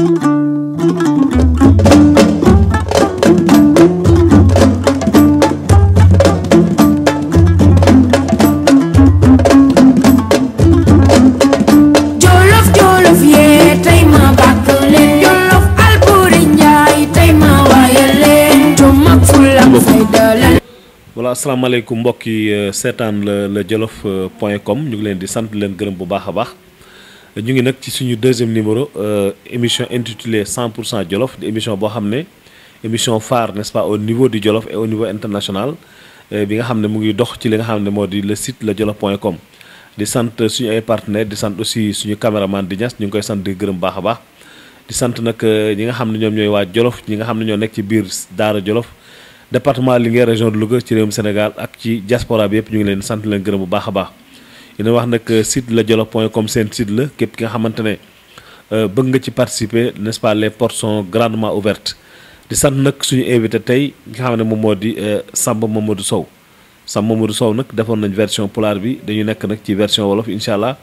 jolof jolof yee tey ma bàkk leen jolof Alboury Njaay tey ma waayal leen jom ak fulla ak fayda la voilà asalaamaaleykum mbokk yi euh, seetaan la la jolof euh, point com ñu ngi leen di sant leen gërëm bu baax a baax ñu ngi nag ci suñu deuxième numéro euh, émission intitulée 100 pour cent jolof di émission boo xam ne émission phare n'est-ce pas au niveau du jolof et au niveau international euh, bi nga xam ne mu ngi dox ci li nga xam ne moo di le site la jolof point com di sant suñu ay partenaires di sant aussi suñu caméraman di ñas ñu ngi koy sant di gërëm baax a baax di sant nag euh, ñi nga xam ne ñoom ñooy waa jolof ñi nga xam ne ñoo nekk ci biir daara jolof département Linguère région de Louga ci réewum Sénégal ak ci diaspora bi yëpp ñu ngi leen sant leen gërëm bu baax a baax dina wax nag site la jolof point com seen site la képp ki nga xamante ne euh, bëgg nga ci participer n'est-ce pas les portes sont grandement ouvertes di sant nag suñu invité tey nga xam ne moom moo di euh, Samba Mamadou Sow Samba Mamadou Sow nag defoon nañ version pulaar bi dañu nekk nag ci version wolof incha allah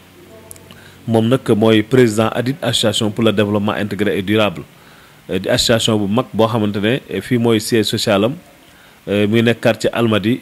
moom nag mooy président ADID association pour le développement intégré et durable Euh, di association bu mag boo xamante ne eh, fii mooy siège social am euh, mu ngi nekk quartier Almadi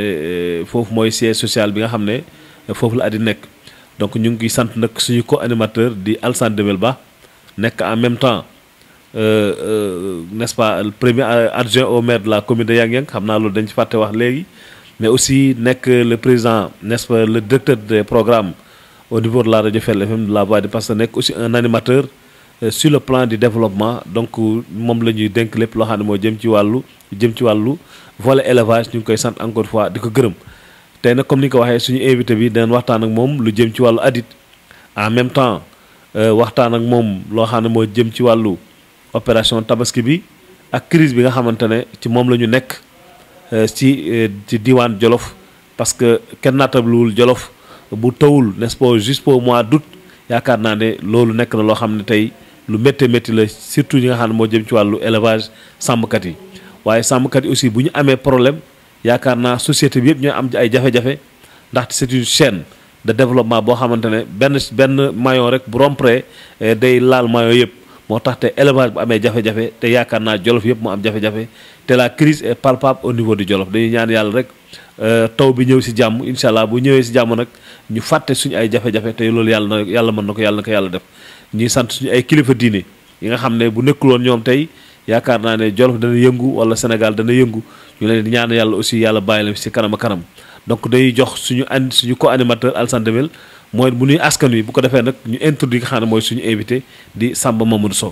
eh, foofu mooy siège social bi nga xam ne eh, foofu la ADID nekk donc ñu ngi sant nag suñu co-animateur di Alsane Demel Ba nekk en même temps euh, euh, n'est-ce pas le premier adjoint au maire de la commune de Yang Yang xam naa loolu dañ ci fàtte wax léegi mais aussi nekk le président n'est-ce pas le directeur des programmes au niveau de la radio Fel FM de la voix du Pasteur nekk aussi un animateur euh, sur le plan du développement donc moom la ñuy dénk lépp loo xam ne moo jëm ci wàllu jëm ci wàllu volet élevage ñu ngi koy sant encore une fois di ko gërëm tey nag comme ni nga ko waxee suñu invité bi dinañ waxtaan ak moom lu jëm ci wàllu ADID en même temps euh, waxtaan ak moom loo xam ne moo jëm ci wàllu opération tabaski bi ak crise bi nga xamante ne ci moom la ñu nekk euh, ci euh, ci diwaan Jolof parce que kenn naatablewul Jolof bu tawul n'est-ce pas juste pour mois d'août yaakaar naa ne loolu nekk na loo xam ne tey lu métti métti la surtout ñi nga xam ne moo jëm ci wàllu élevage sàmmkat yi waaye sàmmkat yi aussi bu ñu amee problème yaakaar naa société bi yëpp ñooy am ay jafe-jafe ndaxte c'est une chaîne de développement boo xamante ne benn benn maillon rek bu rompre day laal maillon yëpp moo tax te élevage bu amee jafe-jafe te yaakaar naa jolof yëpp mu am jafe-jafe te la crise est palpable au niveau du jolof dañuy ñaan yàlla rek euh, taw bi ñëw si jàmm incha allah bu ñëwee si jàmm nag ñu fàtte suñu ay jafe-jafe te loolu yàlla na yàlla mën na ko yàlla na ko yàlla def ñuy sant suñu ay kilifa diine yi nga xam ne bu nekkuloon ñoom tey yaakaar naa ne jolof dana yëngu wala Sénégal dana yëngu ñu leen di ñaan yàlla aussi yàlla bàyyi leen si kanam a kanam donc dañuy jox suñu an suñu co-animateur Alassane Demel mooy bu nuy askan wi bu ko defee nag ñu introduire nga xam ne mooy suñu invité di Samba Mamadou Sow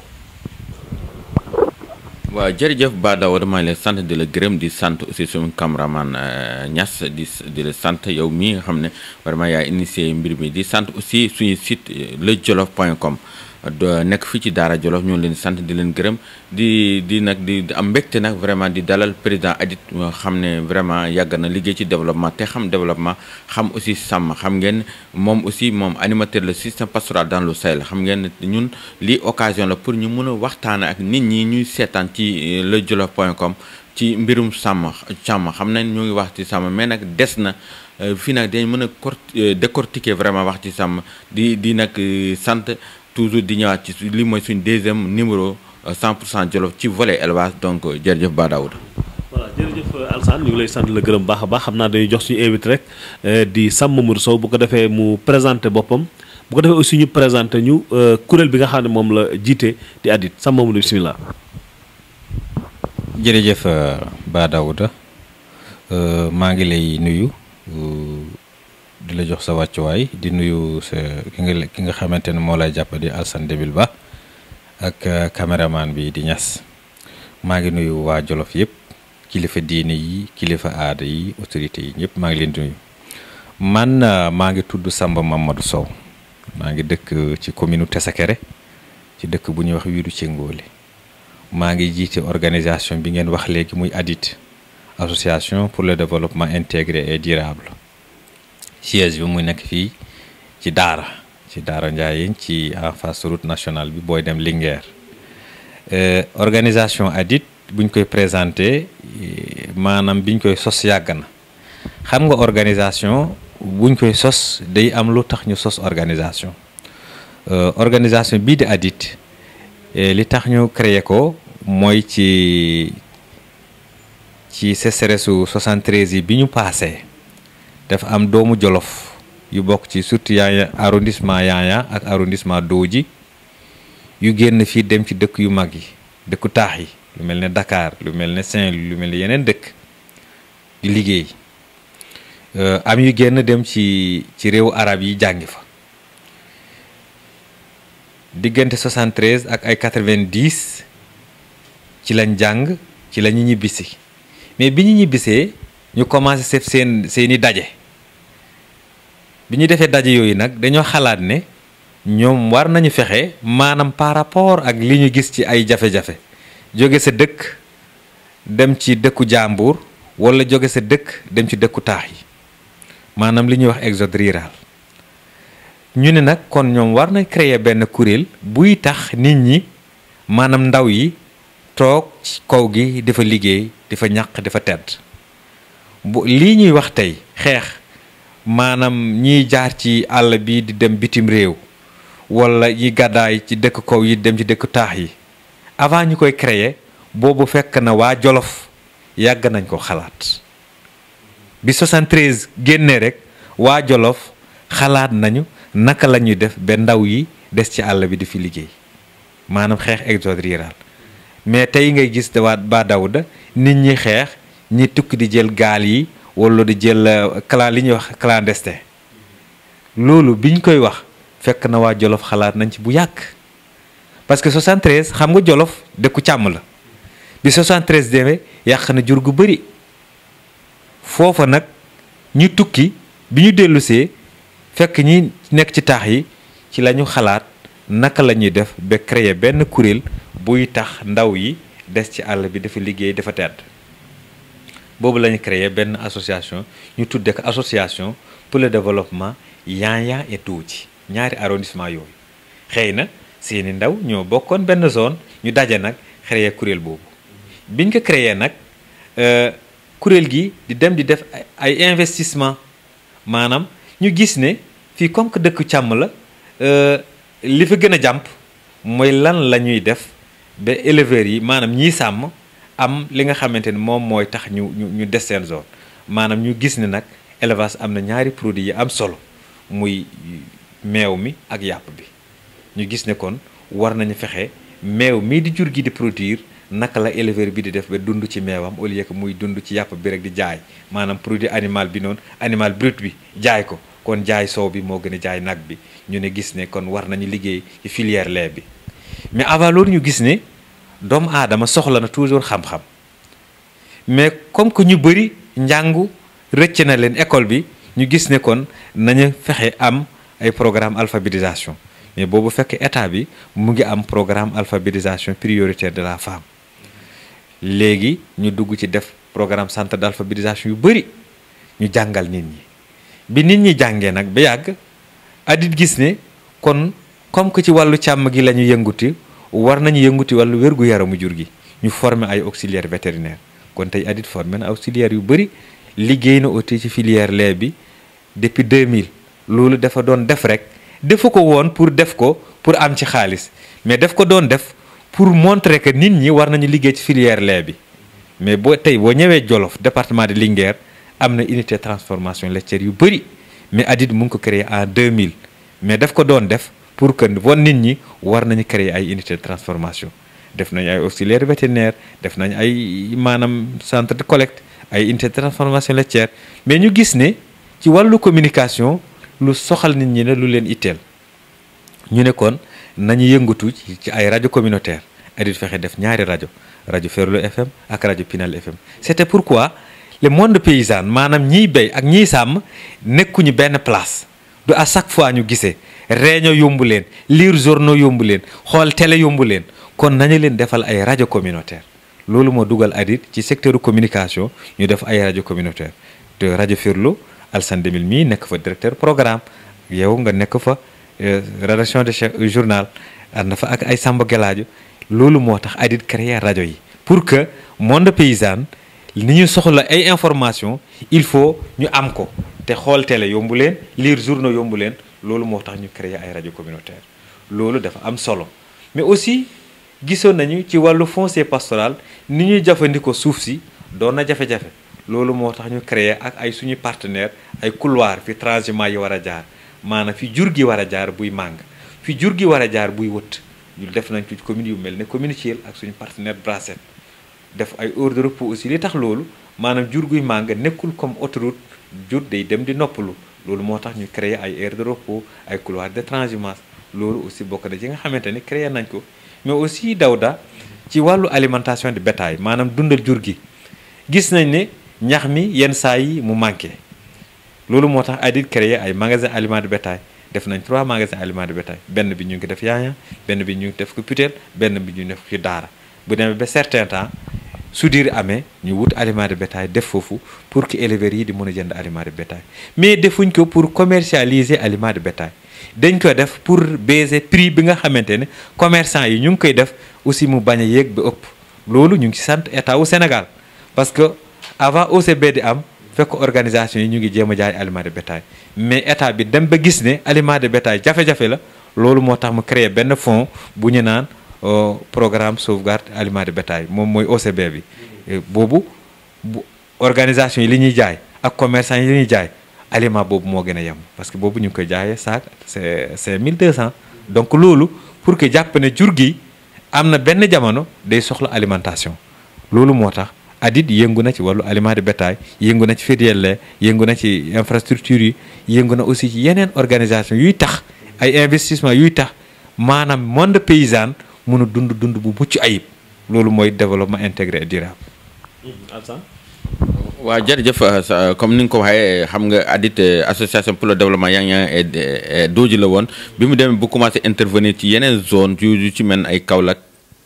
waaw jërëjëf Ba Daouda maa ngi lay sant di la gërëm di sant aussi suñu cameraman Niass di di la sant yow mii nga xam ne vraiment yaa initié mbir mi di sant aussi suñu site lejolof point com nekk fii ci Daara Jolof ñu ngi leen di sant di leen gërëm di di nag di am mbégte nag vraiment di dalal président ADID nga xam ne vraiment yàgg na liggéey ci développement te xam développement xam aussi sàmm xam ngeen moom aussi moom animateur le système pastoral dans le Sahel xam ngeen ñun lii occasion la pour ñu mën a waxtaan ak nit ñi ñuy seetaan ci lejolof point com ci mbirum sàmm càmm xam nañ ñu ngi wax ci sàmm mais nag des na fii nag dañ mën a cor décortiquer vraiment wax ci sàmm di di nag sant toujours di ñëwaat ci li mooy suñ deuxième numéro 100 pour cent Jolof ci volet élevage donc jërëjëf Ba Daouda voilà jërëjëf Alassane ñu ngi lay sant la gërëm baax a baax xam naa dañuy jox suñu invité rek di Samba Mamadou Sow bu ko defee mu présenté boppam bu ko defee aussi ñu présenté ñu kuréel bi nga xam ne moom la jiite di ADID Samba Mamadou bisimilah. jërëjëf Ba Daouda maa ngi lay nuyu di la jox sa wàccuwaay di nuyu sa ki nga ki nga xamante ne moo lay jàpp di Alassane Demel Ba ak caméraman bi di Niass maa ngi nuyu waa Jolof yëpp kilifa diine yi kilifa aada yi autorités yi ñëpp maa ngi leen di nuyu man maa ngi tudd Samba Mamadou Sow maa ngi dëkk ci commune Tesakere ci dëkk bu ñuy wax Wiiru Cengóole maa ngi jiite organisation bi ngeen wax léegi muy ADID association pour le développement intégré et durable siège bi mu nekk fii ci Daara ci Daara Ndiayeen ci en face route nationale bi booy dem Linguère organisation ADID buñ koy présenté maanaam biñ koy sos yàgg na xam nga organisation buñ koy sos day am lu tax ñu sos organisation organisation bii di ADID li tax ñu créer ko mooy ci ci sécheresse su 73 yi bi ñu paasee dafa am doomu Jolof yu bokk ci surtout yaaya arrondissement yaaya ak arrondissement Dooji yu génn fii dem ci dëkk yu mag yi dëkku taax yi lu mel ne Dakar lu mel ne Saint-Louis lu mel ne yeneen dëkk di liggéey am yu génn dem ci ci réewu arab yi jàngi fa diggante 73 ak ay 90 ci lañ jàng ci la ñu ñibbisi mais bi ñu ñibbisee ñu commencé seet seen seeni daje bi ñu defee daje yooyu nag dañoo xalaat ne ñoom war nañu fexe maanaam par rapport ak li ñu gis ci ay jafe-jafe jóge sa dëkk dem ci dëkku jàmbur wala jóge sa dëkk dem ci dëkku taax yi maanaam li ñuy wax exode rural ñu ne nag kon ñoom war nañ créer benn kuréel buy tax nit ñi maanaam ndaw yi toog ci kaw gi dafa liggéey dafa ñàq dafa tedd bu lii ñuy wax tey xeex maanaam ñiy jaar ci àll bi di dem bitim réew wala ñi gàddaay ci dëkk kaw yi dem ci dëkk taax yi avant ñu koy créer boobu fekk na waa Jolof yàgg nañ ko xalaat bi 73 génnee rek waa Jolof xalaat nañu naka la ñuy def ba ndaw yi des ci àll bi di fi liggéey maanaam xeex exode rural mais tey ngay gis dawaat ba dawda nit ñi xeex ñi tukki di jël gaal yi wala di jël clan li ñuy wax clandestin loolu biñ koy wax fekk na waa Jolof xalaat nañ ci bu yàgg parce que 73 xam nga Jolof dëkku càmm la bi 73 demee yàq na jur gu bëri foofa nag ñu tukki bi ñu dellusee fekk ñi nekk ci taax yi ci la ñu xalaat naka la ñuy def ba créer benn kuréel buy tax ndaw yi des ci àll bi dafa liggéey dafa tedd boobu la ñu créer benn association ñu tudde ko association pour le développement Yaya et Dooji ñaari arrondissement yooyu xëy na seeni ndaw ñoo bokkoon benn zone ñu daje nag créer kuréel boobu biñ ko créer nag kuréel gi di dem di def ay investissement maanaam ñu gis ne fii comme que dëkk càmm la li fa gën a jàmp mooy lan la ñuy def ba éleveurs yi maanaam ñiy sàmm am li nga xamante ni moom mooy tax ñu ñu ñu des seen zone maanaam ñu gis ne nag élevage am na ñaari produits yi am solo muy meew mi ak yàpp bi ñu gis ne kon war nañu fexe meew mii di jur gi di produire naka la éleveur bi di def ba dund ci meewam au lieu que muy dund ci yàpp bi rek di jaay maanaam produit animal bi noonu animal brut bi jaay ko kon jaay soow bi moo gën a jaay nag bi ñu ne gis ne kon war nañu liggéey ci filière lait bi mais avant loolu ñu gis ne doomu aadama soxla na toujours xam-xam mais comme que ñu bëri njàngu rëcc na leen école bi ñu gis ne kon nañu fexe am ay programme alphabétisation mais boobu fekk état bi mu ngi am programme alphabétisation prioritaire de la femme léegi ñu dugg ci def programme centre d'alphabétisation yu bëri ñu jàngal nit ñi bi nit ñi jàngee nag ba yàgg adit gis ne kon comme que ci wàllu càmm gi la ñu yënguti war nañu yënguti wàllu wér-gu-yaramu jur gi ñu former ay auxiliaire vétérinaire kon tey adit formé na auxiliaire yu bëri liggéey na aussi ci filière lait bi depuis 2000 loolu dafa doon def rek defu ko woon pour def ko pour am ci xaalis mais def ko doon def pour montrer que nit ñi war nañu liggéey ci filière lait bi mais boo tey boo ñëwee Jolof département de Linguère am na unité transformation laitière yu bëri mais adit mu ngi ko créé en 2000 mais daf ko doon def pour que won nit ñi war nañu créer ay unité de transformation def nañ ay auxiliaire vétérinaire def nañ ay maanaam centre de collecte ay unité de transformation laitière mais ñu gis ne ci wàllu communication lu soxal nit ñi ne lu leen itteel ñu ne kon nañu yëngatu ci ay rajo communautaire adit fexe def ñaari rajo rajo Ferlo FM ak rajo Pinal FM c'était pourquoi le monde paysan maanaam ñiy béy ak ñiy sàmm nekkuñu benn place du à chaque fois ñu gisee réunion yombu leen lire journaux yombu leen xool télé yombu leen kon nañu leen defal ay rajo communautaire loolu moo dugal adit ci secteur communication ñu def ay rajo communautaire te rajo Ferlo Alsane Demil mii nekk fa directeur programme yow nga nekk fa rédaction de chef journal ànd fa ak ay Samba Gelaajo loolu moo tax adit créer rajo yi pour que monde paysan ni ñu soxla ay information il faut ñu am ko te xool télé yombu leen lire journaux yombu leen loolu moo tax ñu créer ay rajo communautaire loolu dafa am solo mais aussi gisoon nañu ci wàllu foncier pastoral ni ñuy jëfandikoo suuf si doon na jafe-jafe loolu moo tax ñu créer ak ay suñu partenaire ay couloir fi transhumant yi war a jaar maanaam fi jur gi war a jaar buy màng fi jur gi war a jaar buy wët ñu def nañ ci commune yu mel ne commune Thiel ak suñu partenaire Bracet def ay heures de repos aussi li tax loolu maanaam jur guy màng nekkul comme autoroute jur day dem di noppalu loolu moo tax ñu créer ay aires de repos ay couloirs de transhumance loolu aussi bokk na ci nga xamante ni créer nañ ko mais aussi Dawda ci wàllu alimentation de bétail maanaam dundal jur gi gis nañ ne ñax mi yenn saa yi mu manqué loolu moo tax ADID créer ay magasin aliment de bétail def nañ trois magasins aliment de bétail benn bi ñu ngi def Yaya benn bi ñu ngi def ko Putel benn bi ñu def ko Daara bu demee ba certain temps su diir amee ñu wut aliment de bétail def foofu pour que éleveurs yi di mën a jënd aliment de bétail mais defuñ ko pour commercialiser aliment de bétail dañ ko def pour baiser prix bi nga xamante ne commerçant yi ñu ngi koy def aussi mu bañ a yéeg ba ëpp loolu ñu ngi ci sant état wu Sénégal parce que avant OCB di am fekk organisation yi ñu ngi jéem a jaay aliment de bétail mais état bi dem ba gis ne aliment de bétail jafe-jafe la loolu moo tax mu créer benn fonds bu ñu naan programme sauvegarde aliment de bétail moom mooy OCB bi boobu bu organisation yi li ñuy jaay ak commerçant yi li ñuy jaay aliment boobu moo gën a yem parce que boobu ñu ngi koy jaayee saak c'est c'est 1200 donc loolu pour que jàpp ne jur gi am na benn jamono day soxla alimentation loolu moo tax ADID yëngu na ci wàllu aliment de bétail yëngu na ci filière lait yëngu na ci infrastructure yi yëngu na aussi ci yeneen organisation yuy tax ay investissement yuy tax maanaam monde paysan mun a dund dund bu mucc ayib loolu mooy développement intégré et durable. waaw jërëjëf comme ni nga ko waxee xam nga ADID association pour le développement yaa ngi dooji la woon bi mu demee bu commencé intervenir ci yeneen zone yu ci mel ay Kaolack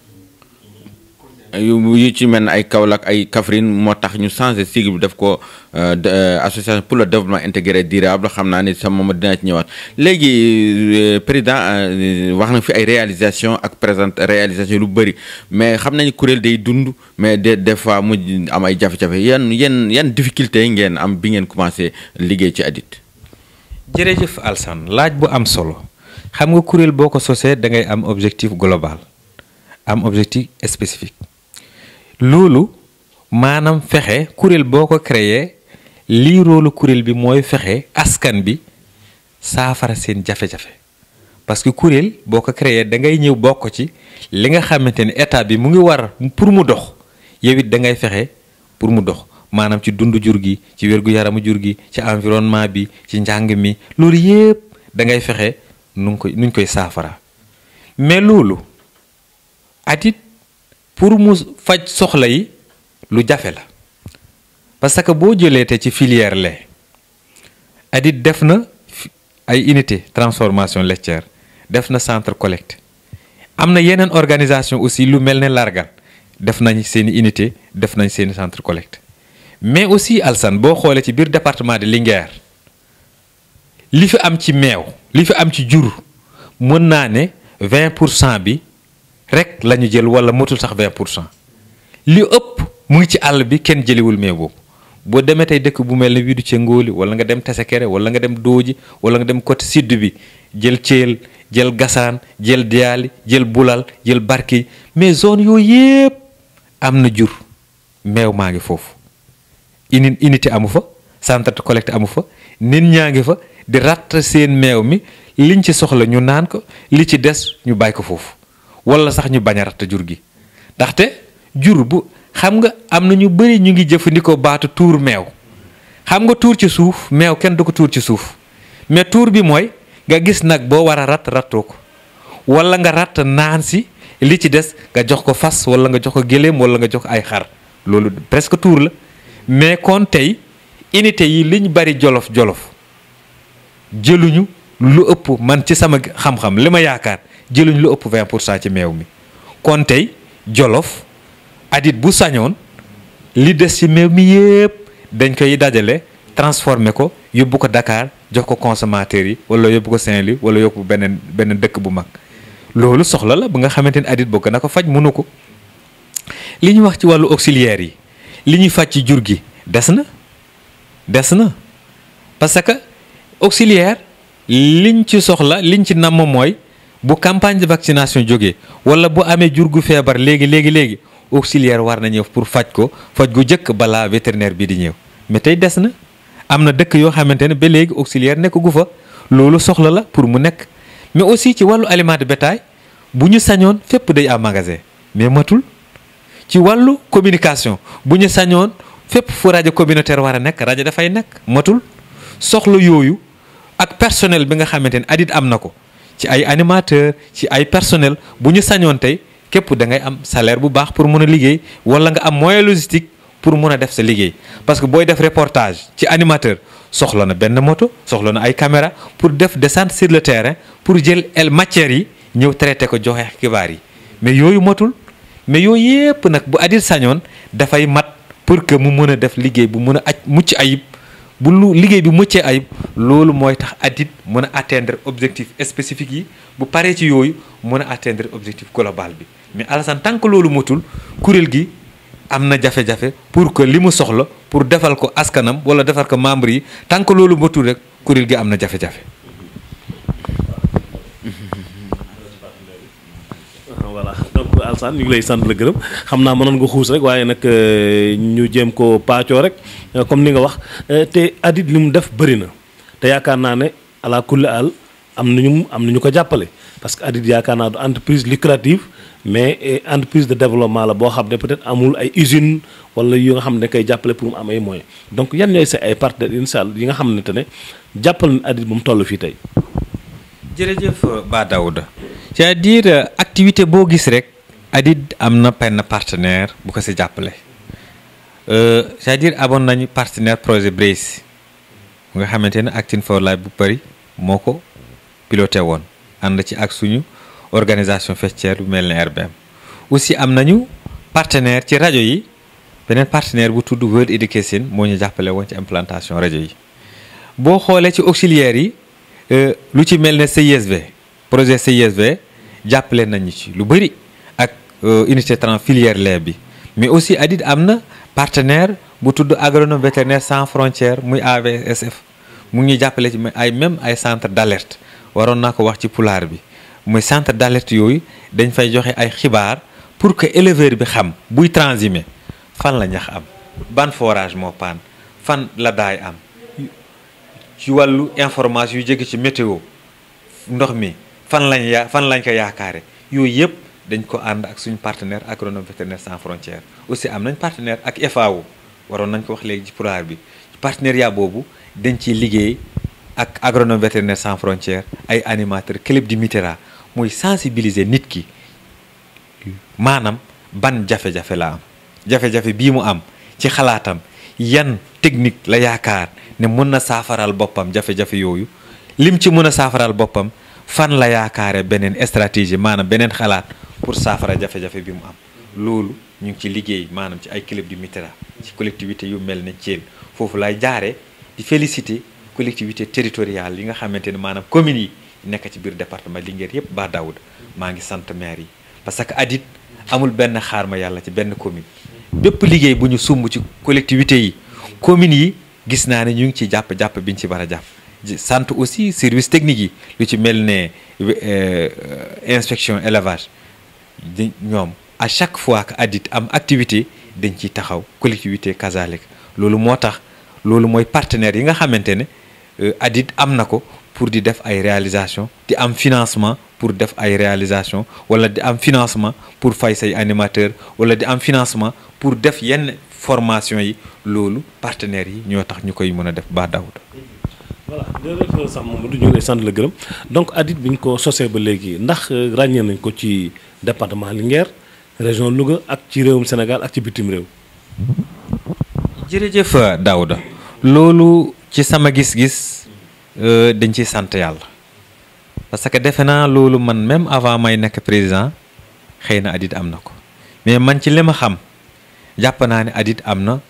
yu ci mel ay Kaolack ay Kaffrine moo tax ñu changé sigle bi def ko association pour le développement intégré durable xam naa ni sama moom dina ci ñëwaat léegi président wax na fi ay réalisation ak présente réalisation lu bëri mais xam nañu kuréel day dund mais de des fois mu am ay jafe-jafe yan yan yan difficulté ngeen am bi ngeen commencé liggéey ci ADID. jërëjëf Alsane laaj bu am solo xam nga kuréel boo ko sosee da ngay am objectif global am objectif spécifique. loolu maanaam fexe kuréel boo ko créer lii roolu kuréel bi mooy fexe askan bi saafara seen jafe-jafe parce que kuréel boo ko créer da ngay ñëw bokk ci li nga xamante ne état bi mu ngi war pour mu dox yow it da ngay fexe pour mu dox maanaam ci dund jur gi ci wérgu yaramu jur gi ci environnement bi ci njàng mi loolu yépp da ngay fexe nu ngi koy nuñ koy saafara mais loolu ADID pour mu faj soxla yi lu jafe la parce que boo jëlee te ci filière lait ADID def na ay unité transformation laitière def na centre collecte am na yeneen organisation aussi lu mel ne largan def nañ seeni unité def nañ seeni centre collecte mais aussi Alsane boo xoolee ci biir département de Linguère li fi am ci meew li fi am ci jur mën naa ne 20 pour cent bi rek la ñu jël wala motul sax 20 pour cent li ëpp mu ngi ci àll bi kenn jëliwul meew boobu boo demee tey dëkk bu mel ne widu ca ngóoli wala nga dem Tesekere wala nga dem Dooji wala nga dem côté sud bi jël Thiel jël Gassane jël Diali jël Bulal jël Barki mais zone yooyu yépp am na jur meew maa ngi foofu uni unité amu fa centre de collecte amu fa nit ñaa ngi fa di ratt seen meew mi liñ ci soxla ñu naan ko li ci des ñu bàyyi ko foofu wala sax ñu bañ a ratt jur gi ndaxte jur bu xam nga am na ñu bëri ñu ngi jëfandikoo baatu tuur meew xam nga tuur ci suuf meew kenn du ko tuur ci suuf mais tuur bi mooy nga gis nag boo war a ratt rattoo ko wala nga ratt naan si li ci des nga jox ko fas wala nga jox ko géléem wala nga jox ko ay xar loolu presque tuur la mais kon tey unité yi liñ bari jolof jolof jëluñu lu ëpp man ci sama xam-xam li ma yaakaar jëluñ lu ëpp 20 pour cent ci meew mi kon tey jolof ADID bu sañoon li des ci meew mi yépp dañ koy dajale transformer ko yóbbu ko Dakar jox ko consommateurs yi wala yóbbu ko Saint-Louis wala yóbbu beneen beneen dëkk bu mag loolu soxla la ba nga xamante ni ADID bëgg na ko faj mënu ko li ñu wax ci wàllu auxiliaires yi li ñuy faj ci jur gi des na des na parce que auxiliaire liñ ci soxla liñ ci namm mooy bu campagne de vaccination jógee wala bu amee jur gu feebar léegi léegi léegi auxiliaire war na ñëw pour faj ko faj gu njëkk balaa vétérinaire bi di ñëw mais tey des na am na dëkk yoo xamante ne ba léegi auxiliaire nekk gu fa loolu soxla la pour mu nekk mais aussi ci wàllu aliment de bétail bu ñu sañoon fépp day am magasin mais matul ci wàllu communication bu ñu sañoon fépp fu rajo communautaire war a nekk rajo dafay nekk matul soxla yooyu ak personnel bi nga xamante ne adit am na ko ci ay animateur ci ay personnel bu ñu sañoon tey képp da ngay am salaire bu baax pour mun a liggéey wala nga am moyen logistique pour mun a def sa liggéey parce que booy def reportage ci animateur soxla na benn moto soxla na ay caméra pour def descente sur le terrain pour jël el matières yi ñëw traité ko joxe xibaar yi mais yooyu matul mais yooyu yépp nag bu adit sañoon dafay mat pour que mu mën a def liggéey bu mën a aj mucc ayib bu lu liggéey bi muccee ayib loolu mooy tax adit mën a atteindre objectif spécifique yi bu paree ci yooyu mën a atteindre objectif global bi mais Alassane tant que loolu matul kuréel gi am na jafe-jafe pour que li mu soxla pour defal ko askanam wala defal ko membre yi tant que loolu matul rek kuréel gi am na jafe-jafe. voilà donc Alassane ñu ngi lay sant la gërëm xam naa mënoon nga xuus rek waaye nag ñu jéem ko paacoo rek comme ni nga wax te adit li mu def bëri na te yaakaar naa ne ala kulli al am nañu am nañu ko jàppale parce que adit yaakaar naa du entreprise lucrative mais entreprise de développement la boo xam ne peut-être amul ay usine wala yu nga xam ne koy jàppale pour mu am ay moyens donc yan ñooy sa ay partenaires incha allah yi nga xam ne te ne jàppal na adit bu mu toll fii tey. jërëjëf Ba Daouda c'est-à-dire activité boo gis rek adit am na benn partenaire bu ko si jàppale c'est-à-dire amoon nañu partenaire projet Brace nga xamante ne Acting for Life bu Paris moo ko piloté woon ànd ci ak suñu organisation faîtière bu mel ne RBM aussi am nañu partenaire ci rajo yi beneen partenaire bu tudd World Education moo ñu jàppale woon ci implantation rajo yi boo xoolee ci auxiliaires yi lu ci mel ne CISV projet CISV jàppale nañu ci lu bëri ak unité trans filière lait bi mais aussi adit am na partenaire bu tudd agronome vétérinaire sans frontières muy AVSF mu ngi jàppale ci ay même ay centre d'alerte waroon naa ko wax ci pulaar bi muy centre d'alerte yooyu dañ fay joxe ay xibaar pour que éleveur bi xam buy transhumer fan la ñax am ban forage moo paan fan la daay am ci wàllu information yu jóge ci météo ndox mi fan lañ ya fan lañ ko yaakaare yooyu yëpp dañ ko ànd ak suñu partenaire agronome vétérinaire sans frontières aussi am nañ partenaire ak FAO waroon nañ ko wax léegi ci pulaar bi partenariat boobu dañ ciy liggéey ak agronome vétérinaire sans frontières ay animateur club di Mitera muy sensibiliser nit ki maanaam ban jafe-jafe la am jafe-jafe bii mu am ci xalaatam yan technique la yaakaar ne mën na saafaral boppam jafe-jafe yooyu lim ci mën a saafaral boppam fan la yaakaare beneen stratégie maanaam beneen xalaat pour saafara jafe-jafe bi mu am loolu ñu ngi ci liggéey maanaam ci ay club du Mitera ci collectivité yu mel ne Thiel foofu lay jaare di féliciter collectivité territoriale yi nga xamante ne maanaam communes yi nekk ci biir département Linguère yépp Ba Daouda maa ngi sant maire yi parce que adit amul benn xaar ma yàlla ci benn commune bépp liggéey bu ñu sumb ci collectivité yi communes yi gis naa ne ñu ngi ci jàpp-jàpp biñ ci war a jàpp sant aussi service technique yi lu ci mel ne inspection élevage di ñoom à chaque fois que adit am activité dañ ciy taxaw collectivité kazalik loolu moo tax loolu mooy partenaire yi nga xamante ne adit am na ko pour di def ay réalisation di am financement pour def ay réalisation wala di am financement pour fay say animateur wala di am financement pour def yenn formation yi loolu partenaires yi ñoo tax ñu koy mën a def Ba Daouda voilà jërëjëf sax Mamadou ñu ngi lay sant la gërëm donc adit bi ñu ko sosee ba léegi ndax ràññee nañ ko ci département Linguère région Louga ak ci réewum Sénégal ak ci bitim réew. jërëjëf Daouda loolu ci sama gis-gis dañ ciy sant yàlla parce que defe naa loolu man même avant may nekk président xëy na adit am na ko mais man ci li ma xam jàpp naa ne adit am na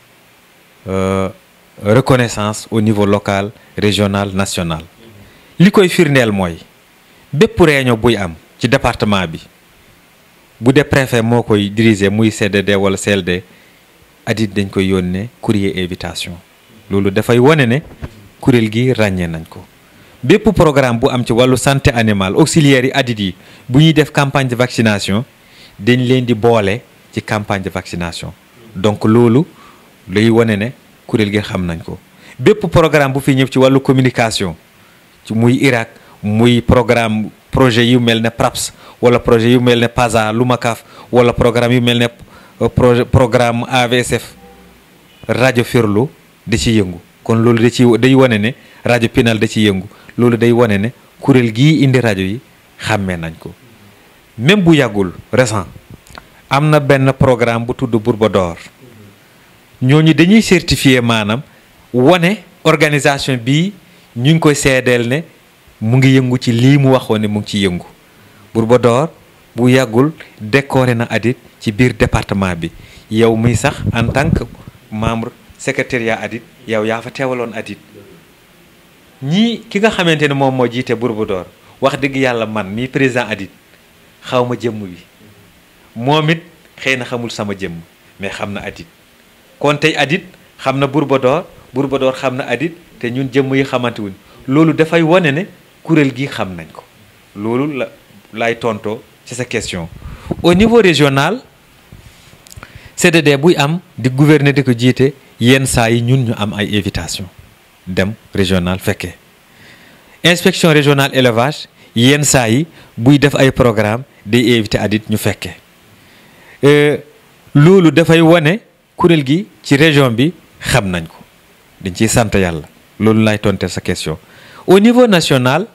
reconnaissance au niveau local régional national li koy firndeel mooy bépp réunion buy am ci département bi bu dee préfet moo koy diriger muy CDD wala CLD adit dañ koy yónnee courrier invitation loolu dafay wane ne kuréel gi ràññee nañ ko bépp programme bu am ci wàllu santé animale auxiliaires yi addit yi bu ñuy def campagne de vaccination dañ leen di boole ci campagne de vaccination donc loolu lay wane ne kuréel gi xam nañ ko bépp programme bu fi ñëw ci wàllu communication ci muy Irak muy programme projet yu mel ne PRAPS wala projet yu mel ne PASA Lumacaf wala programme yu mel ne projet programme AVSF rajo Ferlo da ci yëngu kon loolu da ci day wane ne rajo Pinal da ci yëngu loolu day wane ne kuréel gii indi rajo yi xàmmee nañ ko même bu yàggul récent am na benn programme bu tudd Bourba d'Or ñooñu dañuy certifié maanaam wane organisation bii ñu ngi koy seedeel ne mu ngi yëngu ci lii mu waxoon ne mu ngi ci yëngu Bourba d'Or bu yàggul décoré na ADIT ci biir département bi yow muy sax en tant que membre secrétariat ADIT yow yaa fa teewaloon ADIT ñii ki nga xamante ne moom moo jiite Bourba d'Or wax dëgg yàlla man mii président ADIT xaw ma jëmm bi moom it xëy na xamul sama jëmm mais xam na ADIT kon tey ADIT xam na Bourba d'Or Bourba d'Or xam na ADIT te ñun jëmm yi xamante wuñ loolu dafay wane ne kuréel gi xam nañ ko loolu la lay tontoo ci sa question au niveau régional CDD buy am di gouverner di ko jiite yenn saa yi ñun ñu am ay invitation dem régional fekkee inspection régionale élevage yenn saa yi buy def ay programme day invité ADIT ñu fekkee loolu dafay wane kuréel gi ci région bi xam nañ ko dañ ciy sant yàlla loolu lay tonteel sa question au niveau national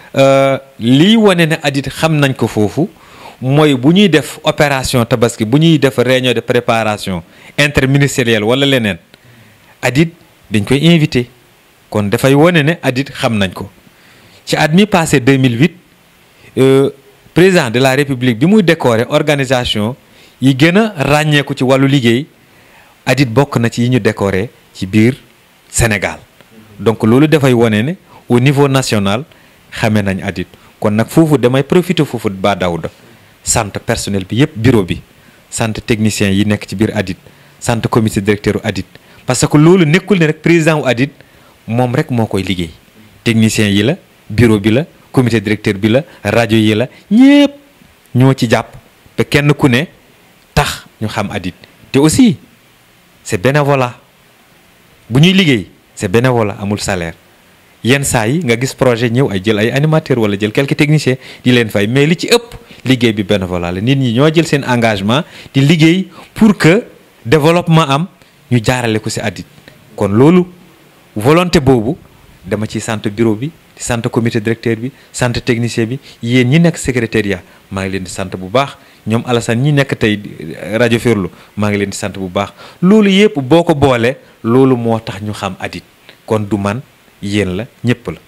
liy wane ne ADIT xam nañ ko foofu mooy bu ñuy def opération tabaski bu ñuy def réunion de préparation interministérielle wala leneen ADIT dañ koy invité kon dafay wane ne ADIT xam nañ ko ci at mi passé 2008 président de la république bi muy décorer organisation yi gën a ràññeeku ci wàllu liggéey ADIT bokk na ci yi ñu décorer ci biir Sénégal donc loolu dafay wane ne au niveau national xamee nañ ADIT kon nag foofu damay profiter foofu ba Daouda sant personnel bi yëpp bureau bi sant technicien yi nekk ci biir ADIT sant comité directeur u ADIT parce que loolu nekkul ne rek président wu ADIT moom rek moo koy liggéey technicien yi la bureau bi la comité directeur bi la rajo yi la ñëpp ñoo ci jàpp ba kenn ku ne tax ñu xam ADIT te aussi c'est bénévolat bu ñuy liggéey c'est bénévolat amul salaire yenn saa yi nga gis projet ñëw ay jël ay animateur wala jël quelques techniciens di leen fay mais li ci ëpp liggéey bi bénévolat la nit ñi ñoo jël seen engagement di liggéey pour que développement am ñu jaarale ko ci ADIT kon loolu volonté boobu dama ciy sant bureau bi di sant comité directeur bi sant technicien bi yéen ñi nekk secrétariat maa ngi leen di sant bu baax ñoom Alassane ñi nekk tey rajo Ferlo maa ngi leen di sant bu baax loolu yëpp boo ko boole loolu moo tax ñu xam ADIT kon du man yéen la ñëpp la.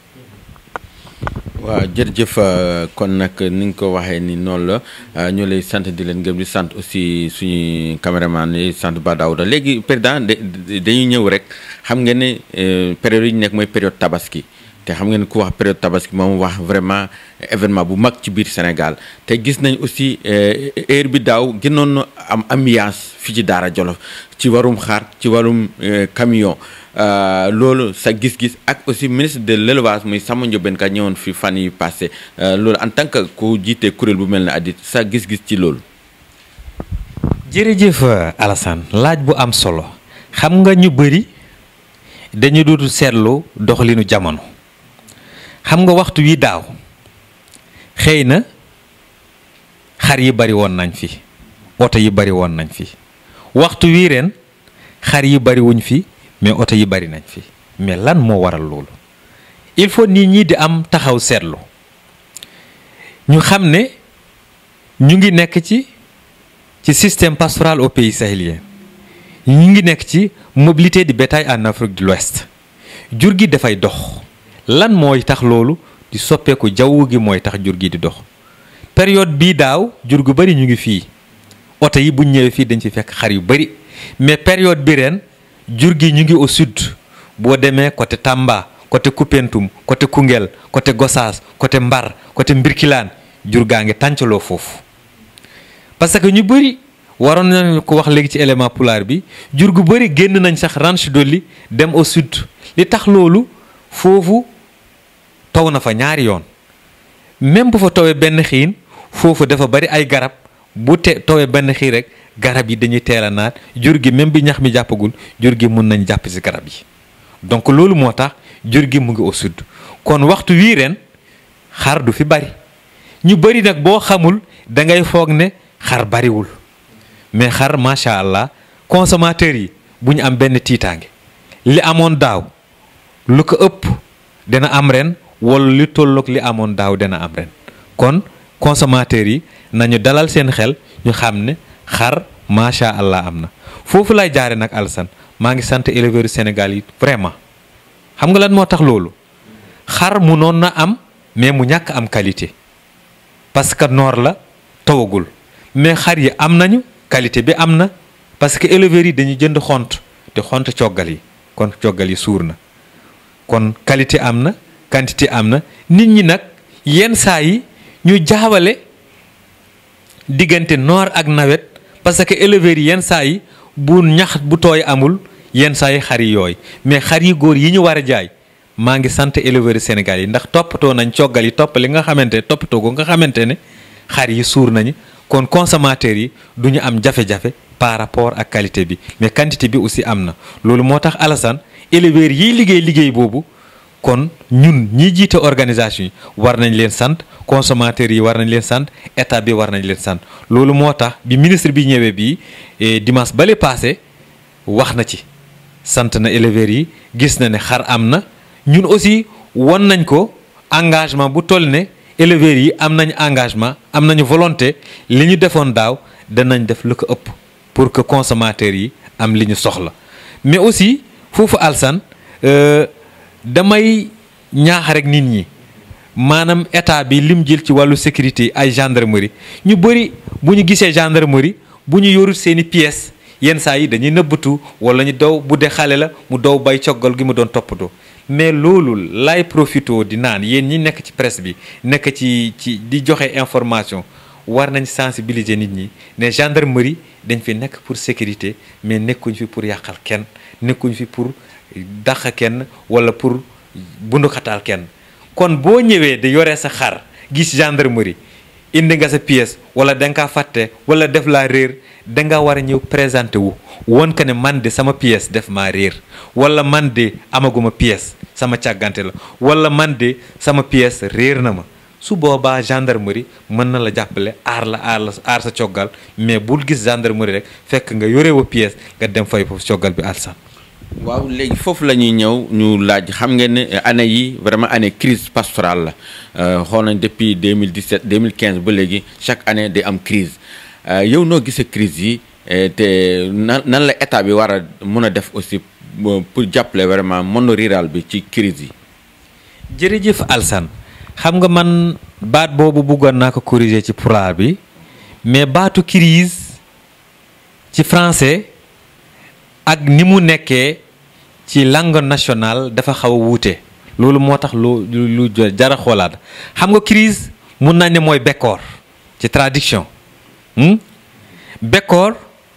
waaw jërëjëf kon nag ni nga ko waxee ni noonu la ñu lay sant di leen gëm di sant aussi suñu caméraman yi sant Ba Daouda léegi président dañuy ñëw rek xam nga ne période yi ñu nekk mooy période tabaski te xam nga ne ku wax période tabaski moom wax vraiment événement bu mag ci biir Sénégal te gis nañ aussi heure bi daaw gënoon na am ambiance fii ci Daara Jolof ci warum xar ci warum camion loolu sa gis-gis ak aussi ministre de l'élevage muy Samba Ndiobène Ka ñëwoon fi fan yi passé loolu en tant que ku jiite kuréel bu mel ne ADIT sa gis-gis ci loolu. jërëjëf Alassane laaj bu am solo xam nga ñu bëri dañu dootu seetlu doxalinu jamono xam nga waxtu wi daaw xëy na xar yi bari woon nañ fi oto yi bari woon nañ fi waxtu wii ren xar yi bari wuñ fi. mais oto yi bari nañ fi mais lan moo waral loolu il faut nit ñi di am taxaw seetlu ñu xam ne ñu ngi nekk ci ci système pastoral au pays sahélien ñu ngi nekk ci mobilité du bétail en Afrique de l'Ouest jur gi dafay dox lan mooy tax loolu di soppeeku jaww gi mooy tax jur gi di dox période bii daaw jur gu bari ñu ngi fii oto yi buñ ñëwee fii dañ ci fekk xar yu bari mais période bi ren jur gi ñu ngi au sud boo demee côté Tamba côté Koupentoum côté Koungheul côté Gossas côté Mbar côté Mbirkilaan jur gaa ngi tàncaloo foofu parce que ñu bëri waroon nañu ko wax léegi ci élément pulaar bi jur gu bëri génn nañ sax ranch dolli dem au sud li tax loolu foofu taw na fa ñaari yoon même bu fa tawee benn xiin foofu dafa bari ay garab bu te tawee benn xiin rek garab yi dañuy teel a naat jur gi même bi ñax mi jàppagul jur gi mun nañ jàpp ci garab yi donc loolu moo tax jur gi mu ngi au sud kon waxtu wii ren xar du fi bari ñu bari nag boo xamul da ngay foog ne xar bariwul mais xar macha allah consommateurs yi bu ñu am benn tiitaange li amoon daaw lu ko ëpp dina am ren wala li tolloog li amoon daaw dina am ren kon consommateurs yi nañu dalal seen xel ñu xam ne xar macha allah am na foofu lay jaare nag Alassane maa ngi sant éleveurs Sénégal yi vraiment xam nga lan moo tax loolu xar mu noon na am mais mu ñàkk am qualité parce que noor la tawagul mais xar yi am nañu qualité bi am na parce que éleveurs yi dañuy jënd xont te xont coggal yi kon coggal yi suur na kon qualité am na quantité am na nit ñi nag yenn saa yi ñu jaawale diggante noor ak nawet parce que éleveurs yi yenn saa yi bu ñax bu tooy amul yenn saa yi xar yi yooy mais xar yi góor yi ñu war a jaay maa ngi sant éleveurs Sénégal yi ndax toppatoo nañ coggal yi topp li nga xamante ne toppatoo ko nga xamante ne xar yi suur nañu kon consommateurs yi du ñu am jafe-jafe par rapport ak qualité bi mais quantité bi aussi am na loolu moo tax Alassane éleveurs yiy liggéey liggéey boobu kon ñun ñi jiite organisation yi war nañ leen sant consommateurs yi war nañ leen sant état bi war nañ leen sant loolu moo tax bi ministre bi ñëwee bii dimanche bale passé wax na ci sant na éleveurs yi gis na ne xar am na ñun aussi won nañ ko engagement bu toll ne éleveurs yi am nañ engagement am nañu volonté li ñu defoon daaw danañ def lu ko ëpp pour que consommateurs yi am li ñu soxla mais aussi foofu alsan damay ñaax rek nit ñi maanaam état bi lim jël ci wàllu sécurité ay gendarmerie ñu bëri bu ñu gisee gendarmerie bu ñu yorut seeni pièces yenn saa yi dañuy nëbbatu wala ñu daw bu dee xale la mu daw bay coggal gi mu doon toppatoo mais loolu lay profito di naan yéen ñi nekk ci presse bi nekk ci ci di joxe information war nañ sensibiliser nit ñi ne gendarmerie dañ fi nekk pour sécurité mais nekkuñ fi pour yàqal kenn nekkuñ fi pour dàq kenn wala pour bunduxataal kenn kon boo ñëwee di yore sa xar gis gendarmerie indi nga sa pièce wala da nga kaa fàtte wala def laa réer da nga war a ñëw présenté wu woon que ne man de sama pièce def maa réer wala man de amaguma pièce sama càggante la wala man de sama pièce réer na ma su boobaa gendarmerie mën na la jàppale aar la aar la aar sa coggal mais bul gis gendarmerie rek fekk nga yore wa pièce nga dem fay foofu coggal bi alsan waaw léegi foofu la ñuy ñëw ñu laaj xam ngeen ne année yi vraiment année crise pastorale la xool nañ depuis 2017 2015 ba léegi chaque année day am crise yow noo gisee crise yi te nan nan la état bi war a mën a def aussi pour jàppale vraiment monde rural bi ci crise yi. jërëjëf Alsan xam nga man baat boobu bëggoon naa ko corriger ci pulaar bi mais baatu crise ci français ak ni mu nekkee ci langue nationale dafa xaw a wuute loolu moo tax lu lu jara xoolaat xam nga crise mun nañ ne mooy bekkoor ci traduction bekkoor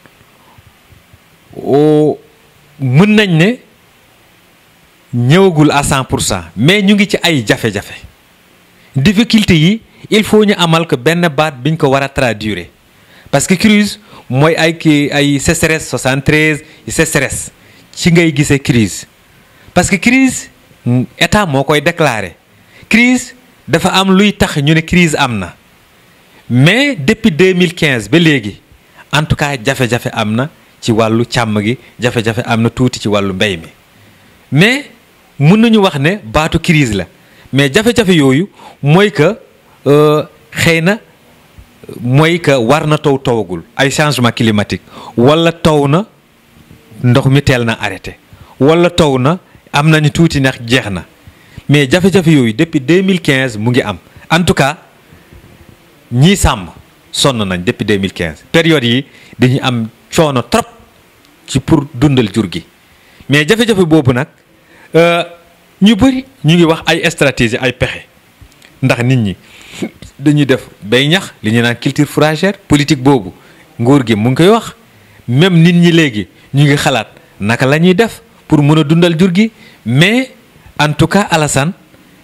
mën nañ ne ñëwagul à 100 pour cent mais ñu ngi ci ay jafe-jafe difficulté yi il faut ñu amal ko benn baat biñ ko war a traduire parce que crise mooy ay kii ay sécheresse 73 sécheresse ci ngay gisee crise parce que crise état moo koy déclarer crise dafa am luy tax ñu ne crise am na mais depuis 2015 ba léegi en tout cas jafe-jafe am na ci wàllu càmm gi jafe-jafe am na tuuti ci wàllu mbéy mi mais mun nañu wax ne baatu crise la mais jafe-jafe yooyu mooy que xëy na mooy que war na taw tawagul ay changement climatique wala taw na ndox mi teel na arrêté wala taw na am nañu tuuti ndax jeex na mais jafe-jafe yooyu depuis 2015 mu ngi am en tout cas ñii sàmm sonn nañ depuis 2015 période yi dañuy am coono trop ci pour dundal jur gi mais jafe-jafe boobu nag ñu bëri ñu ngi wax ay stratégie ay pexe ndax nit ñi dañuy def bay ñax li ñu naan culture fourragère politique boobu nguur gi mu ngi koy wax même nit ñi léegi ñu ngi xalaat naka la ñuy def pour mën a dundal jur gi mais en tout cas Alassane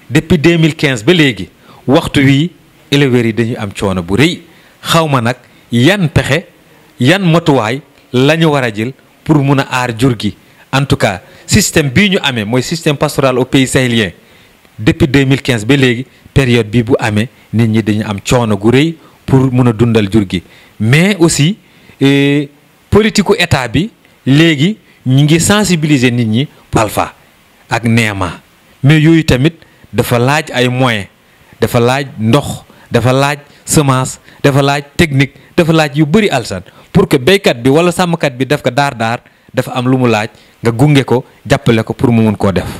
depuis 2015 ba léegi waxtu wii éleveurs yi dañuy am coono bu rëy xaw ma nag yan pexe yan matuwaay la ñu war a jël pour mun a aar jur gi en tout cas système bii ñu amee mooy système pastoral au pays sahélien depuis 2015 ba léegi période bii bu amee nit ñi dañu am coono gu rëy pour mun a dundal jur gi mais aussi politiku état bi léegi ñu ngi sensibiliser nit ñi palfa ak neema mais yooyu tamit dafa laaj ay moyens dafa laaj ndox dafa laaj semence dafa laaj technique dafa laaj yu bëri alsan pour que béykat bi wala sàmmkat bi def ko daar daar dafa am lu mu laaj nga gunge ko jàppale ko pour mu mun koo def.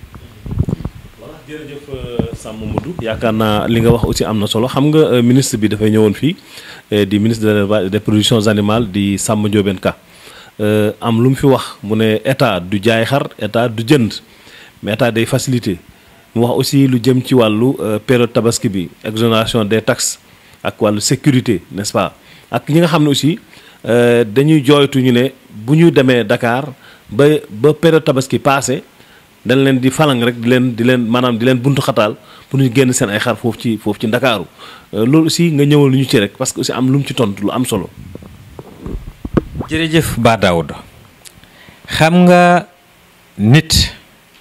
voilà jërëjëf Samba Modou yaakaar naa li nga wax aussi am na solo xam nga ministre bi dafay ñëwoon fii di ministre de l'élevage des productions animales di Samba Ndiobène Ka am lu mu fi wax mu ne état du jaay xar état du jënd mais état day faciliter mu wax aussi lu jëm ci wàllu période tabaski bi exonération des taxes ak wàllu sécurité n'est-ce pas ak ñi nga xam ne aussi dañuy jooytu ñu ne bu ñu demee Dakar ba ba période tabaski passé dañ leen di falang rek di leen di leen maanaam di leen buntu xataal pour ñu génn seen ay xar foofu ci foofu ci Ndakaaru loolu aussi nga ñëwal lu ñu ci rek parce que aussi am lu mu ci tontu lu am solo. jërëjëf Ba Daouda xam nga nit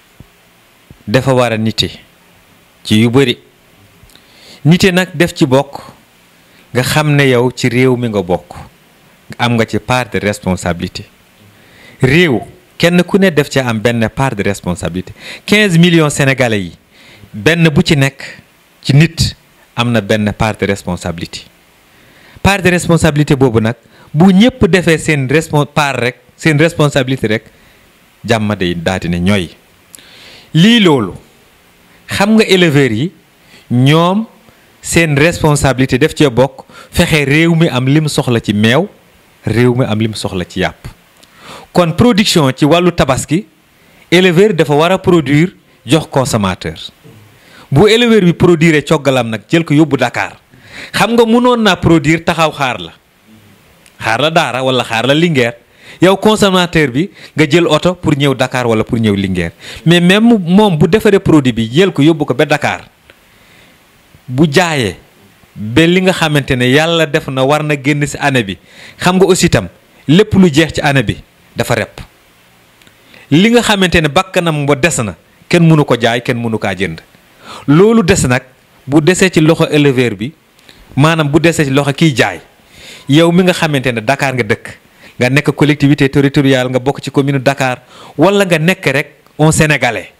dafa war a nite ci yu bëri nite nag def ci bokk nga xam ne yow ci réew mi nga bokk am nga ci part de responsabilité réew kenn ku ne def ci am benn part de responsabilité 15 millions sénégalais yi benn bu ci nekk ci nit am na benn part de responsabilité part de responsabilité boobu nag bu ñëpp defee seen respon part rek seen responsabilité rek jàmm day daati ne ñooy lii loolu xam nga éleveurs yi ñoom seen responsabilité def cee bokk fexe réew mi am lim soxla ci meew réew mi am lim soxla ci yàpp kon production ci wàllu tabaski éleveur dafa war a produire jox consommateur bu éleveur bi produire coggalam nag jël ko yóbbu Dakar xam nga mënoon naa produire taxaw xaar la xaar la daara wala xaar la Linguère yow consommateur bi nga jël oto pour ñëw Dakar wala pour ñëw Linguère mais même moom bu defaree produit bi jël ko yóbbu ko ba Dakar bu jaayee ba li nga xamante ne yàlla def na war na génn ci année bi xam nga aussi itam lépp lu jeex ci année bi dafa rep li nga xamante ne bakkanam ba des na kenn mënu ko jaay kenn mënu kaa jënd loolu des nag bu desee ci loxo éleveur bi maanaam bu desee ci loxo kiy jaay yow mi nga xamante ne Dakar nga dëkk nga nekk collectivité territoriale nga bokk ci commune Dakar wala nga nekk rek un sénégalais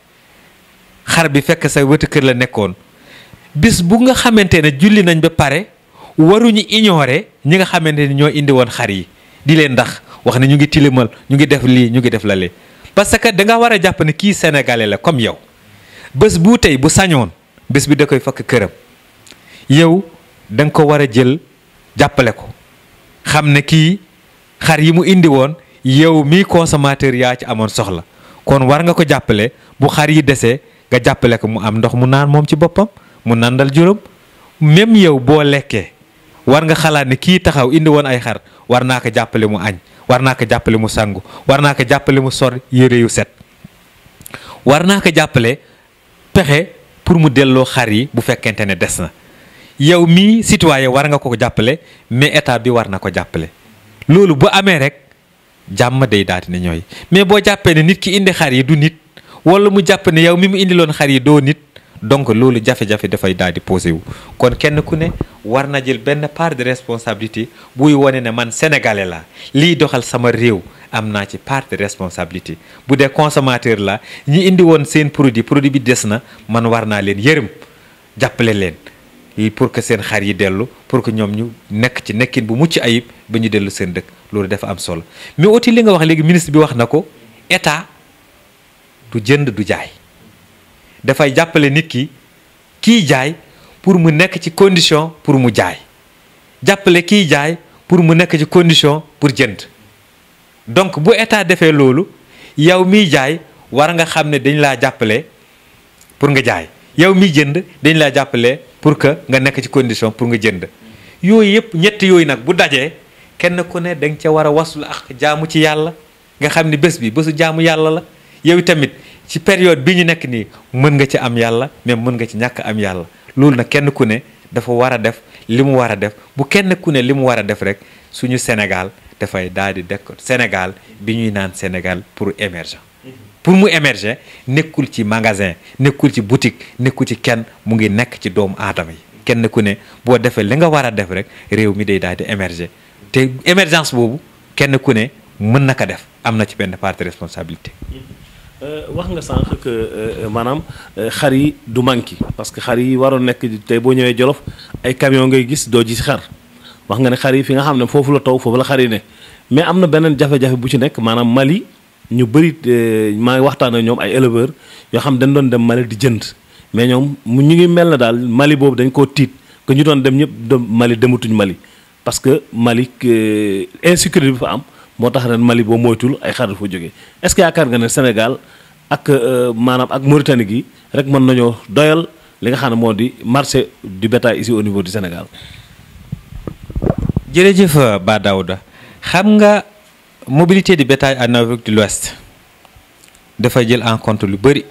xar bi fekk sa wetu kër la nekkoon bis bu nga xamante ne julli nañ ba pare waruñu ignorer ñi nga xamante ne ñoo indi woon xar yi di leen ndax wax ne ñu ngi tilimal ñu ngi def lii ñu ngi def la lee parce que da nga war a jàpp ne kii sénégalais la comme yow bés bu tey bu sañoon bés bi da koy fakk këram yow da nga ko war a jël jàppale ko xam ne kii xar yi mu indi woon yow mii consommateur yaa ci amoon soxla kon war nga ko jàppale bu xar yi desee nga jàppale ko mu am ndox mu naan moom ci boppam mu nandal juróom même yow boo lekkee war nga xalaat ne kii taxaw indi woon ay xar war naa ko jàppale mu añ war naa ko jàppale mu sangu war naa ko jàppale mu sor yére yu set war naa ko jàppale pexe pour mu delloo xar yi bu fekkente ne des na yow mii citoyen war nga ko jàppale mais état bi war na ko jàppale loolu bu amee rek jàmm day daati ne ñooy mais boo jàppee ne nit ki indi xar yi du nit wala mu jàpp ne yow mi mu indiloon xar yi doo nit donc loolu jafe-jafe dafay daal di posé wu kon kenn ku ne war na jël benn part de responsabilité buy wane ne man sénégalais la liy doxal sama réew am naa ci part de responsabilité bu dee consommateur la ñi indi woon seen produit produit bi des na man war naa leen yërëm jàppale leen pour que seen xar yi dellu pour que ñoom ñu nekk ci nekkin bu mucc ayib ba ñu dellu seen dëkk loolu dafa am solo mais aussi li nga wax léegi ministre bi wax na ko état du jënd du jaay dafay jàppale nit ki kiy jaay pour mu nekk ci condition pour mu jaay jàppale kiy jaay pour mu nekk ci condition pour jënd donc bu état defee loolu yow miy jaay war nga xam ne dañ laa jàppale pour nga jaay yow miy jënd dañ laa jàppale pour que nga nekk ci condition pour nga jënd yooyu yëpp ñett yooyu nag bu dajee kenn ku ne da nga ca war a waslu ak jaamu ci yàlla nga xam ne bés bi bésu jaamu yàlla la yow tamit ci période bi ñu nekk nii mën nga ci am yàlla mais mën nga ci ñàkk am yàlla loolu nag kenn ku ne dafa war a def li mu war a def bu kenn ku ne li mu war a def rek suñu Sénégal dafay daal di dekk Sénégal bi ñuy naan Sénégal pour émerger pour mu émerger nekkul ci magasin nekkul ci boutique nekkul ci kenn mu ngi nekk ci doomu aadama yi kenn ku ne boo defee li nga war a def rek réew mi day daal di émerger te émergence boobu kenn ku ne mën na ko def am na ci benn part de responsabilité. wax nga sànq que maanaam xar yi du manqué parce que xar yi waroon nekk tey boo ñëwee Jolof ay camion ngay gis doo gis xar wax nga ne xar yi fi nga xam ne foofu la taw foofu la xar yi ne mais am na beneen jafe-jafe bu ci nekk maanaam Mali ñu bëri maa ngi waxtaan ak ñoom ay éleveurs yoo xam dañ doon dem Mali di jënd mais ñoom mu ñu ngi mel na daal Mali boobu dañ koo tiit que ñu doon dem ñëpp dem Mali dematuñ Mali parce que Mali insécurité bi fa am. moo tax ren Mali boo moytul ay xar dafa jógee est-ce que yaakaar nga ne Sénégal ak maanaam ak Mauritanie gi rek mën nañoo doyal li nga xam ne moo di marché du bétail ici au niveau du Sénégal. jërëjëf Ba Daouda xam nga mobilité du bétail en Afrique de l'Ouest dafa jël en compte lu bëri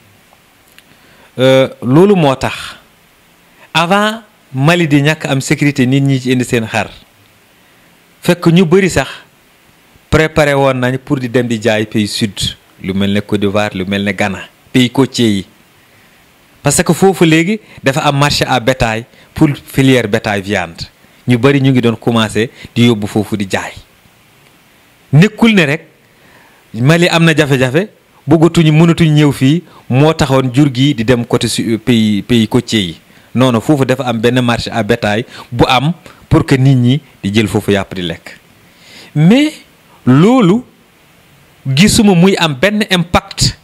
loolu moo tax avant Mali di ñàkk am sécurité nit ñi ci indi seen xar fekk ñu bëri sax. préparé woon nañ pour di dem di jaay pays sud lu mel ne Côte d'Ivoire lu mel ne Ghana pays côtier yi parce que foofu léegi dafa am marché à bétail pour filière bétail viande ñu bari ñu ngi doon commencé di yóbbu foofu di jaay nekkul ne rek Mali am na jafe-jafe bëggatuñu mënatuñ ñëw fii moo taxoon jur gi di dem côté su pays pays côtier yi non non foofu dafa am benn marché à bétail bu am pour que nit ñi di jël foofu yàpp di lekk mais. loolu gisuma muy am benn impact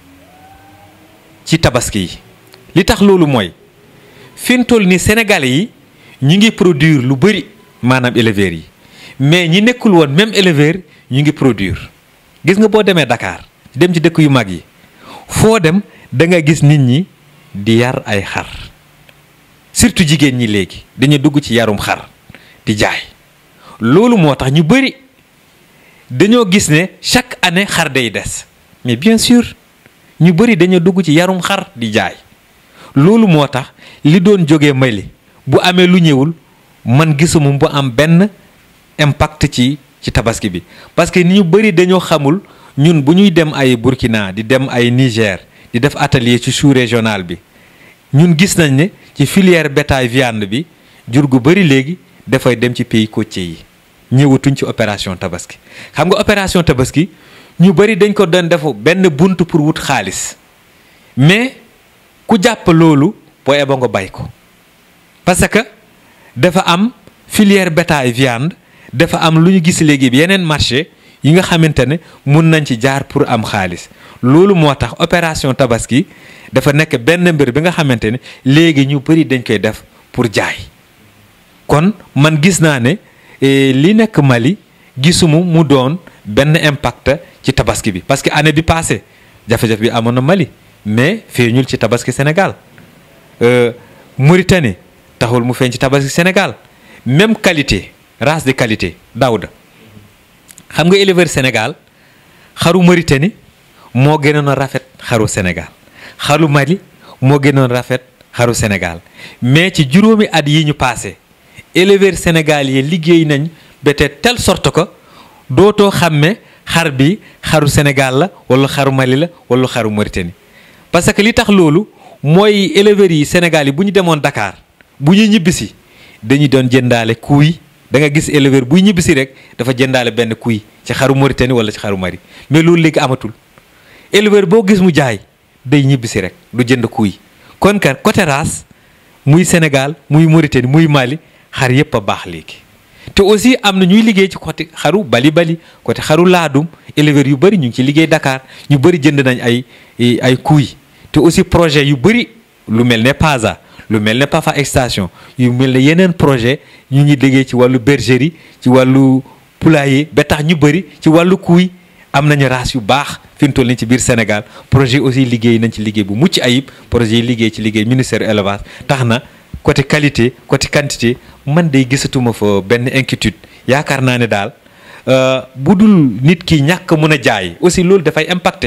ci tabaski yi li tax loolu mooy fi mu toll ni Sénégalais yi ñu ngi produire lu bëri maanaam éleveurs yi mais ñi nekkul woon même éleveur ñu ngi produire gis nga boo demee Dakar dem ci dëkk yu mag yi foo dem da nga gis nit ñi di yar ay xar surtout jigéen ñi léegi dañu dugg ci yarum xar di jaay loolu moo tax ñu bëri. dañoo gis ne chaque année xar day des mais bien sûr ñu bëri dañoo dugg ci yarum xar di jaay loolu moo tax li doon jógee Mali bu amee lu ñëwul man gisuma bu am benn impact ci ci tabaski bi parce que ni ñu bëri dañoo xamul ñun bu ñuy dem ay Burkina di dem ay Niger di def atelier ci sous régional bi ñun gis nañ ne ci filière bétail viande bi jur gu bëri léegi dafay dem ci pays côtier yi ñëwatuñ ci opération tabaski xam nga opération tabaski ñu bari dañ ko doon def benn bunt pour wut xaalis mais ku jàpp loolu boo eba nga bay ko parce que dafa am filière bétail viande dafa am lu ñu gis léegi yeneen marché yi nga xamante ne mun nañ ci jaar pour am xaalis loolu moo tax opération tabaski dafa nekk benn mbir bi nga xamante ne léegi ñu bari dañ koy def pour jaay kon man gis naa ne li nekk Mali gisuma mu doon benn impact ci tabaski bi parce que année bi passée jafe-jafe bi amoon na Mali mais feeñul ci tabaski Sénégal Mauritanie taxul mu feeñ ci tabaski Sénégal même qualité race de qualité Daouda xam nga éleveur Sénégal xaru Mauritanie moo gënoon a rafet xaru Sénégal xaru Mali moo gënoon rafet xaru Sénégal mais ci juróomi at yi ñu passé éleveur Sénégal yi liggéey nañ ba te telle sorte que dootoo xàmme xar bi xaru Sénégal la wala xaru Mali la wala xaru Mauritanie parce que li tax loolu mooy éleveurs yi Sénégal yi bu ñu demoon Dakar bu ñuy ñibbisi dañuy doon jëndaale kuy da nga gis éleveur buy ñibbisi rek dafa jëndaale benn kuy ci xaru Mauritanie wala ci xaru Mali mais loolu léegi amatul éleveur boo gis mu jaay day ñibbisi rek du jënd kuy kon kat côté race muy Sénégal muy Mauritanie muy Mali xar yépp a baax léegi te aussi am na ñuy liggéey ci côté xaru bali bali côté xaru laadum éleveurs yu bëri ñu ngi ci liggéey Dakar ñu bëri jënd nañ ay ay kuy te aussi projet yu bëri lu mel ne PASA lu mel ne Pafa extension yu mel ne yeneen projet ñu ngi liggéey ci wàllu bergerie ci wàllu poulailler ba tax ñu bëri ci wàllu kuy am nañu race yu baax fi mu toll nii ci biir Sénégal projet aussi liggéey nañ ci liggéey bu mucc ayib projet yi liggéey ci liggéey ministère élevage tax na côté qualité côté quantité man day gisatuma fa benn inquiétude yaakaar naa ne daal bu dul nit ki ñàkk mën a jaay aussi loolu dafay impacté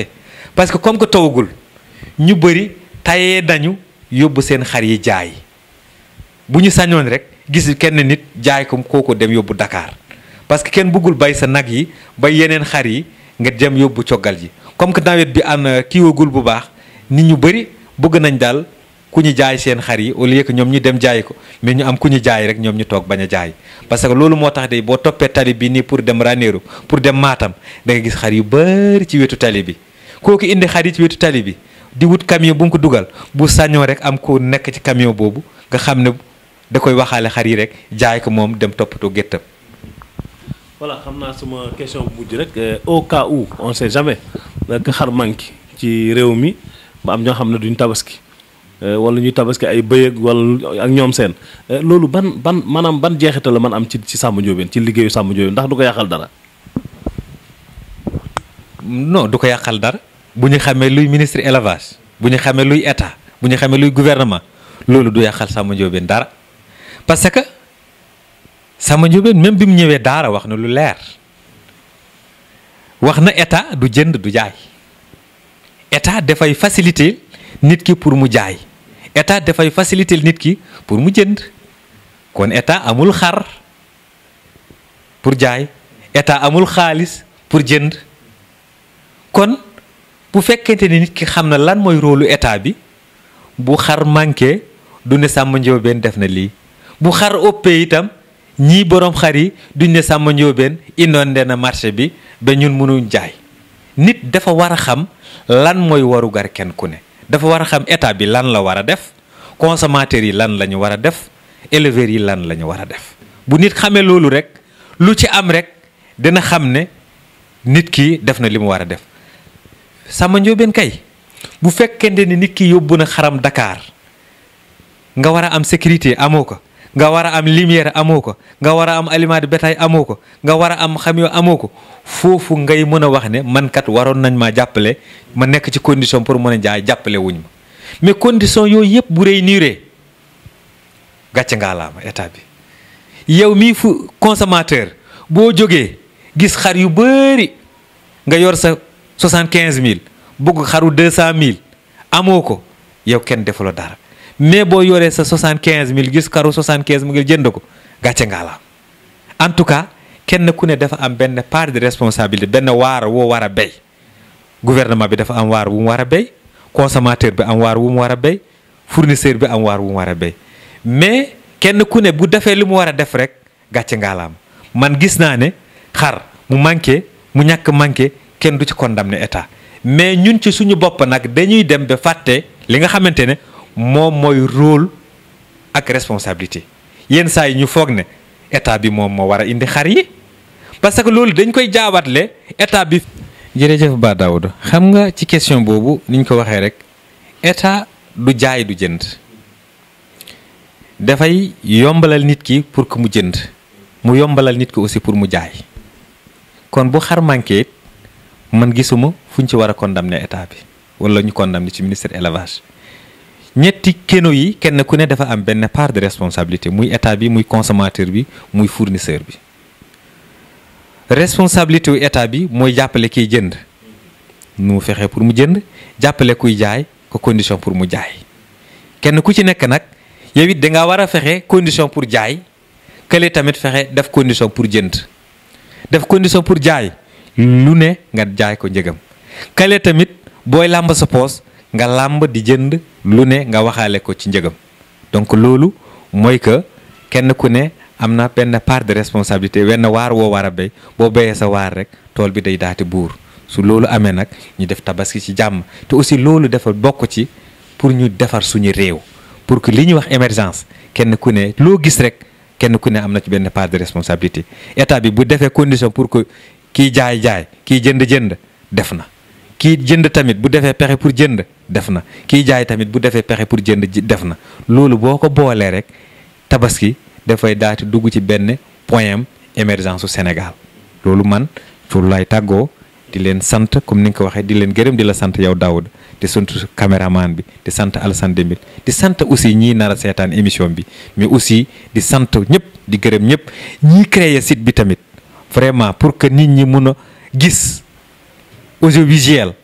parce que comme que tawagul ñu bëri tayee nañu yóbbu seen xar yi jaay bu ñu sañoon rek gis kenn nit jaay ko kooku dem yóbbu Dakar parce que kenn bëggul bay sa nag yi bay yeneen xar yi nga dem yóbbu coggal ji comme que nawet bi am kiiwagul bu baax nit ñu bëri bëgg nañ daal ku ñu jaay seen xar yi au lieu que ñoom ñu dem jaay ko mais ñu am ku ñu jaay rek ñoom ñu toog bañ a jaay parce que loolu moo tax de boo toppee tali bi nii pour dem Ranérou pour dem Matam da nga gis xar yu bëri ci wetu tali bi kooku indi xar yi ci wetu tali bi di wut camion bu mu ko dugal bu sañoo rek am ko nekk ci camion boobu nga xam ne da koy waxaale xar yi rek jaay ko moom dem toppatoo géttam voilà xam naa sama question bu mujj rek au cas où on sait jamais que xar manqué ci réew mi ba am ñoo xam ne duñ tabaski wala ñuy tabaski ay bëyëg wala ak ñoom seen loolu ban ban maanaam ban jeexital la man am ci ci Samba Ndiobène ci liggéeyu Samba Ndiobène ndax du ko yàqal dara. non du ko yàqal dara bu ñu xamee luy ministre élevage bu ñu xamee luy état bu ñu xamee luy gouvernement loolu du yàqal Samba Ndiobène dara parce que Samba Ndiobène même bi mu ñëwee daara wax na lu leer wax na état du jënd du jaay état dafay faciliter nit ki pour mu jaay état dafay faciliter nit ki pour mu jënd kon état amul xar pour jaay état amul xaalis pour jënd kon bu fekkente ni nit ki xam na lan mooy rôlu état bi bu xar manqué du ne Samba Ndiobène def na lii bu xar ëppee itam ñii borom xar yi duñ ne Samba Ndiobène inondé na marché bi ba ñun mënuñ jaay nit dafa war a xam lan mooy warugar kenn ku ne dafa war a xam état bi lan la war a def consommateurs yi lan la ñu war a def éleveurs yi lan la ñu war a def bu nit xamee loolu rek lu ci am rek dina xam ne nit ki def na li mu war a def Samba Ndiobène kay bu fekkente ni nit ki yóbbu na xaram Dakar nga war a am sécurité amoo ko nga war a am lumière amoo ko nga war a am aliment de bétail amoo ko nga war a am xam yoo amoo ko foofu ngay mën a wax ne man kat waroon nañ maa jàppale ma nekk ci condition pour mën a jaay jàppale wuñ ma mais condition yooyu yëpp bu réunir gàcce ngaa laama état bi yow mii fu consommateur boo jógee gis xar yu bëri nga yor sa soixante quinze mille bugg xaru deux cent mille amoo ko yow kenn defuloo dara mais boo yoree sa soixante quinze mille gis xaru soixante quinze mille jënd ko gàcce ngaa laam en tout cas kenn ku ne dafa am benn part de responsabilité benn waar woo war a béy gouvernement bi dafa am waar wu mu war a béy consommateur bi am waar wu mu war a béy fournisseur bi am waar wu mu war a béy mais kenn ku ne bu defee li mu war a def rek gàcce ngaalaam man gis naa ne xar mu manqué mu ñàkk manqué kenn du ci condamné état mais ñun ci suñu bopp nag dañuy dem ba fàtte li nga xamante ne moom mooy rôle ak responsabilité yenn saa yi ñu foog ne état bi moom moo war a indi xar yi parce que loolu dañ koy jaabatle état bi. jërëjëf Ba Daouda xam nga ci question boobu niñ ko waxee rek état du jaay du jënd dafay yombalal nit ki pour que mu jënd mu yombalal nit ki aussi pour mu jaay kon bu xar manqué man gisuma fu ñu ci war a condamner état bi wala ñu condamner ci ministère élevage ñetti keno yi kenn ku ne dafa am benn part de responsabilité muy état bi muy consommateur bi muy fournisseur bi responsabilité wu état bi mooy jàppale kiy jënd nu mu fexe pour mu jënd jàppale kuy jaay ko condition pour mu jaay kenn ku ci nekk nag yow it da nga war a fexe condition pour jaay kële tamit fexe def condition pour jënd def condition pour jaay lu ne nga jaay ko njëgam kële tamit booy làmb sa poos nga làmb di jënd lu ne nga waxaale ko ci njëgam donc loolu mooy que kenn ku ne am na benn part de responsabilité wenn waar woo war a béy boo béyee sa waar rek tool bi day daati buur su loolu amee nag ñu def tabaski ci jàmm te aussi loolu dafa bokk ci pour ñu defar suñu réew pour que li ñuy wax émergence kenn ku ne loo gis rek kenn ku ne am na ci benn part de responsabilité état bi bu defee condition pour que kiy jaay jaay kiy jënd jënd def na kii jënd tamit bu defee pexe pour jënd def na kiy jaay tamit bu defee pexe pour jënd def na loolu boo ko boolee rek tabaski dafay daati dugg ci benn point émergence su Sénégal loolu man pour lay tàggoo di leen sant comme ni nga ko waxee di leen gërëm di la sant yow Daouda di sant caméraman bi di sant Alassane Dembel di sant aussi ñii nar a seetaan émission bi mais aussi di sant ñëpp di gërëm ñëpp ñii créer site bi tamit vraiment pour que nit ñi mun a gis audiovisuel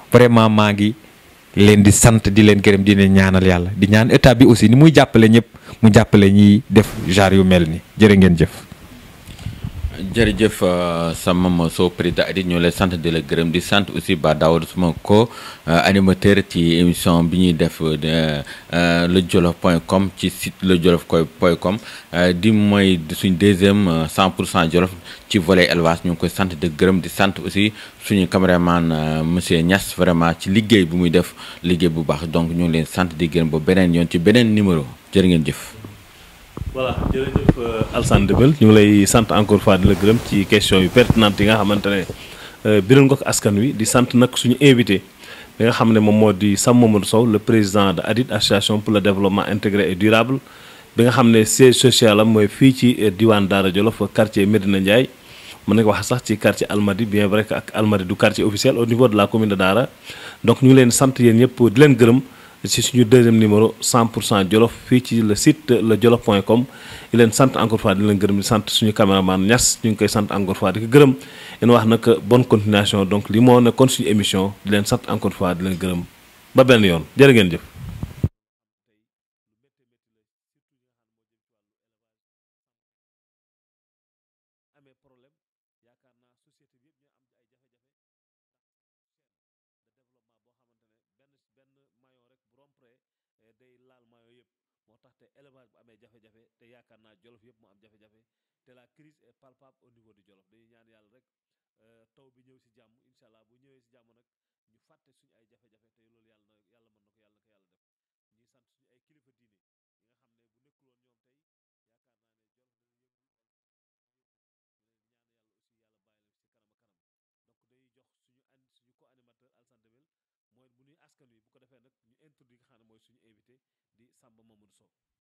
vraiment maa ngi leen di sant di leen gërëm di leen ñaanal yàlla di ñaan état bi aussi ni muy jàppale ñëpp mu jàppale ñiy def genre yu mel ni jërë ngeen jëf. jërëjëf sa Mama Sow président Adit ñoo lay sant di la gërëm di sant aussi Ba Daouda suma ko animateur ci émission bi ñuy def le jolof point com ci site le jolof point com di mooy suñ deuxième 100 pour cent jolof ci volet élevage ñu ngi koy sant di gërëm di sant aussi suñu caméraman monsieur Niass vraiment ci liggéey bu muy def liggéey bu baax donc ñu ngi leen sant di gërëm ba beneen yoon ci beneen numéro jërë ngeen jëf. voilà jërëjëf Alassane Débel ñu ngi lay sant encore fois di la gërëm ci question yu pertinente yi nga xamante ne biral nga ko askan wi di sant nag suñu invité bi nga xam ne moom moo di Sam Mamadou Sow le président de ADID association pour le développement intégré et durable bi nga xam ne siège social am mooy fii ci diwaan Daara Jolof quartier Medina Ndiaye mën nañu ko wax sax ci quartier Almadi bien vrai que ak Almadi du quartier officiel au niveau de la commune de Daara donc ñu ngi leen sant yéen ñëpp di leen gërëm ci suñu deuxième numéro 100 pour cent jolof fii ci le site le jolof point com di leen sant encore fois di leen gërëm di sant suñu caméraman Niass ñu ngi koy sant encore fois di ko gërëm leen wax nag bonne continuation donc li moo nekkoon suñu émission di leen sant encore fois di leen gërëm ba benn yoon jërë ngeen jëf. day laal mayo yëpp moo tax te élevage bu amee jafe-jafe te yaakaar naa jolof yëpp moo am jafe-jafe te la crise est palpable au niveau du jolof dañuy ñaan yàlla rek taw bi ñëw si jàmm incha allah bu ñëwee si jàmm nag ñu fàtte suñu ay jafe-jafe te loolu yàlla na yàlla mën na ko yàlla na ko yàlla def ñuy sant suñu ay kilifa diine yi nga xam ne bu nekkul woon ñoom tey yaakaar naa ne jolof dana yëngul wala ñu leen di ñaan yàlla aussi yàlla bàyyi leen si kanam a kanam donc day jox suñu an suñu co animateur Alassane Débel mooy bu nuy askan wi bu ko defee nag ñu introduire nga xam ne mooy suñu invité di Samba Mamadou Sow